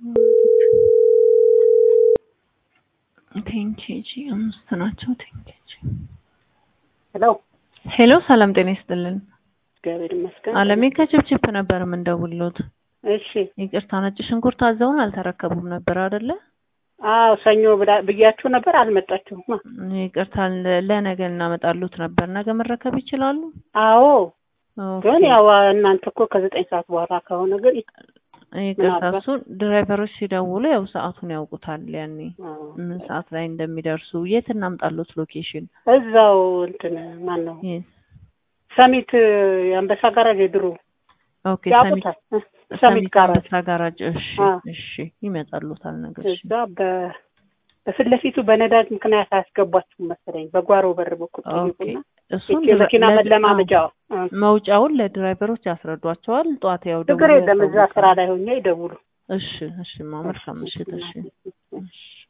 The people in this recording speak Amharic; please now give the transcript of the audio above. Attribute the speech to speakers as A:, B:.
A: ቴንኬጂ አምስት ናቸው። ቴንኬጂ
B: ሄሎ
A: ሄሎ፣ ሰላም ጤና ይስጥልን።
B: እግዚአብሔር ይመስገን።
A: አለሜ ከችፕችፕ ነበር የምንደውልዎት።
B: እሺ
A: ይቅርታ ነጭ ሽንኩርት አዘውን አልተረከቡም ነበር አይደለ?
B: አዎ ሰኞ ብላ- ብያችሁ ነበር አልመጣችሁም።
A: ይቅርታ ለ- ለነገ እናመጣሉት ነበር። ነገ መረከብ ይችላሉ?
B: አዎ
A: ኦኬ።
B: ግን ያው እናንተ እኮ ከዘጠኝ ሰዓት በኋላ ከሆነ ግን
A: ይቅርታ
B: ምናልባት-
A: እሱ ድራይቨሮች ሲደውሉ ያው ሰዓቱን ያውቁታል። ያኔ
B: አዎ፣
A: ምን ሰዓት ላይ እንደሚደርሱ የት እናምጣሉት ሎኬሽን?
B: እዛው እንትን ማን ነው
A: የት?
B: ሰሚት የአንበሳ ጋራጅ የድሮ
A: ኦኬ ሰሚት
B: ያውቁታል። እ፣ ሰሚት
A: ሰሚት
B: ጋራጅ
A: አንበሳ ጋራጅ። እሺ
B: አ።
A: እሺ ይመጣሉታል ነገ። እሺ
B: እዛ በ- በፊት ለፊቱ በነዳጅ ምክንያት አያስገቧችሁም መሰለኝ። በጓሮ በር በኩል
A: ኦኬ
B: ጠይቁና
A: እሱን
B: ይቺ የመኪና
A: ለ-
B: መለማመጃው እ፣
A: መውጫውን ለድራይቨሮች ያስረዷቸዋል። ጠዋት ያው
B: ችግር
A: ደውለው
B: የለም እዛ
A: ያሳውቃሉ።
B: ስራ ላይ ሆኜ ይደውሉ።
A: እሺ እሺ ማ መልካም ምሽት። እሺ እሺ